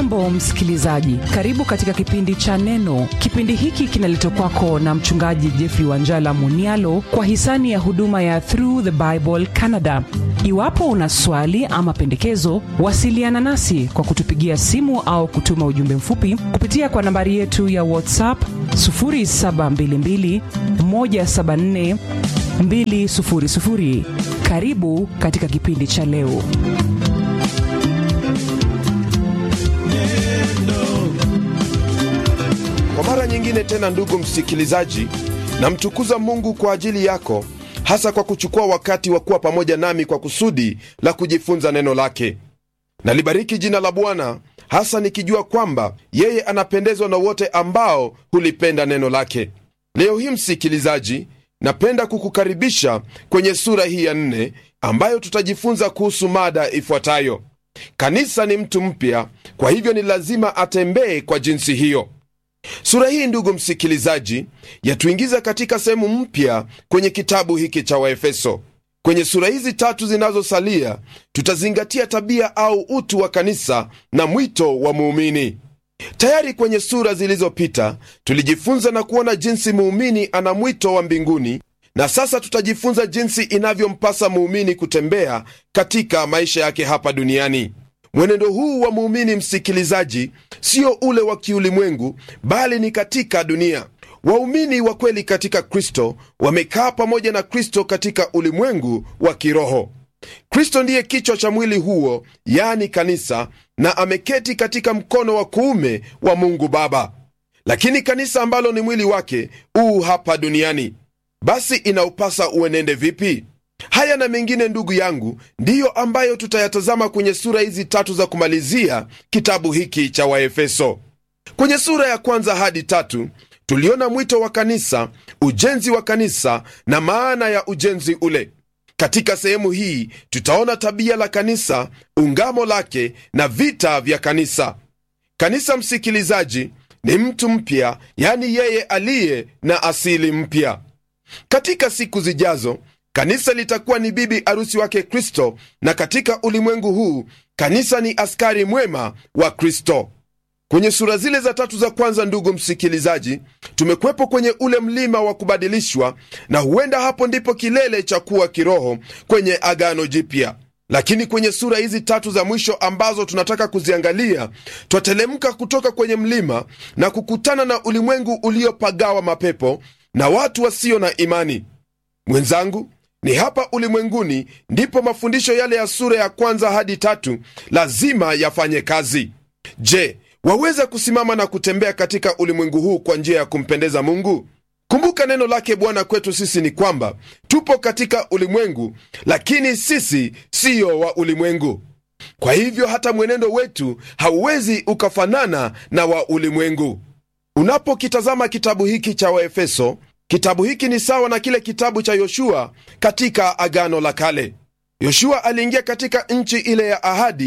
hujambo msikilizaji karibu katika kipindi cha neno kipindi hiki kinaletwa kwako na mchungaji jeffrey wanjala munialo kwa hisani ya huduma ya through the bible canada iwapo una swali ama pendekezo wasiliana nasi kwa kutupigia simu au kutuma ujumbe mfupi kupitia kwa nambari yetu ya whatsapp 722 174 200 karibu katika kipindi cha leo kwa mara nyingine tena ndugu msikilizaji namtukuza mungu kwa ajili yako hasa kwa kuchukua wakati wa kuwa pamoja nami kwa kusudi la kujifunza neno lake nalibariki jina la bwana hasa nikijua kwamba yeye anapendezwa na wote ambao hulipenda neno lake leo hii msikilizaji napenda kukukaribisha kwenye sura hii ya nne ambayo tutajifunza kuhusu mada ifuatayo kanisa ni mtu mpya kwa hivyo ni lazima atembee kwa jinsi hiyo sura hii ndugu msikilizaji yatuingiza katika sehemu mpya kwenye kitabu hiki cha waefeso kwenye sura hizi tatu zinazosalia tutazingatia tabia au utu wa kanisa na mwito wa muumini tayari kwenye sura zilizopita tulijifunza na kuona jinsi muumini ana mwito wa mbinguni na sasa tutajifunza jinsi inavyompasa muumini kutembea katika maisha yake hapa duniani mwenendo huu wa muumini msikilizaji sio ule wa kiulimwengu bali ni katika dunia waumini wa kweli katika kristo wamekaa pamoja na kristo katika ulimwengu wa kiroho kristo ndiye kichwa cha mwili huo yani kanisa na ameketi katika mkono wa kuume wa mungu baba lakini kanisa ambalo ni mwili wake uu hapa duniani basi inaupasa uenende vipi haya na mengine ndugu yangu ndiyo ambayo tutayatazama kwenye sura hizi tatu za kumalizia kitabu hiki cha waefeso kwenye sura ya kwanza hadi tatu tuliona mwito wa kanisa ujenzi wa kanisa na maana ya ujenzi ule katika sehemu hii tutaona tabia la kanisa ungamo lake na vita vya kanisa kanisa msikilizaji ni mtu mpya yani yeye aliye na asili mpya katika siku zijazo kanisa litakuwa ni bibi arusi wake kristo na katika ulimwengu huu kanisa ni askari mwema wa kristo kwenye sura zile za tatu za kwanza ndugu msikilizaji tumekwepo kwenye ule mlima wa kubadilishwa na huenda hapo ndipo kilele cha kuwa kiroho kwenye agano jipya lakini kwenye sura hizi tatu za mwisho ambazo tunataka kuziangalia twatelemka kutoka kwenye mlima na kukutana na ulimwengu uliopagawa mapepo na watu wasio na imani mwenzangu ni hapa ulimwenguni ndipo mafundisho yale ya sura ya kwanza hadi tatu lazima yafanye kazi je waweza kusimama na kutembea katika ulimwengu huu kwa njia ya kumpendeza mungu kumbuka neno lake bwana kwetu sisi ni kwamba tupo katika ulimwengu lakini sisi siyo wa ulimwengu kwa hivyo hata mwenendo wetu hauwezi ukafanana na wa ulimwengu unapokitazama kitabu hiki cha waefeso kitabu hiki ni sawa na kile kitabu cha yoshua katika agano la kale yoshua aliingia katika nchi ile ya ahadi